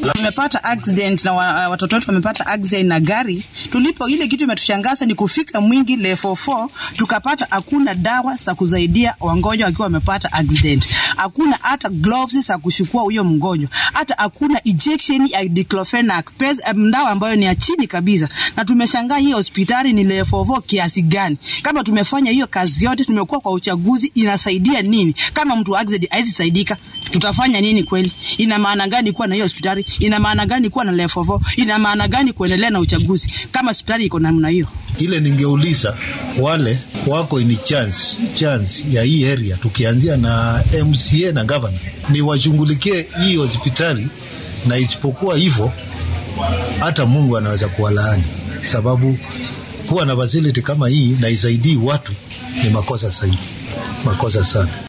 Tumepata accident na wa, watoto wetu wamepata accident na gari. Tulipo ile kitu imetushangaza ni kufika Mwingi level 4 tukapata hakuna dawa za kusaidia wagonjwa wakiwa wamepata accident. Hakuna hata gloves za kushukua huyo mgonjwa. Hata hakuna injection ya diclofenac, pesa dawa ambayo ni ya chini kabisa. Na tumeshangaa hii hospitali ni level 4 kiasi gani? Kama tumefanya hiyo kazi yote, tumekuwa kwa uchaguzi, inasaidia nini? Kama mtu wa accident haizi saidika, tutafanya nini kweli? Ina maana gani kuwa na hiyo hospitali? Ina maana gani kuwa na level 4? Ina maana gani kuendelea na uchaguzi kama hospitali iko namna hiyo? Ile ningeuliza wale wako in chance chance ya hii area, tukianzia na MCA na governor, ni washughulikie hii hospitali, na isipokuwa hivyo hata Mungu anaweza kuwalaani, sababu kuwa na facility kama hii na isaidii watu ni makosa zaidi, makosa sana.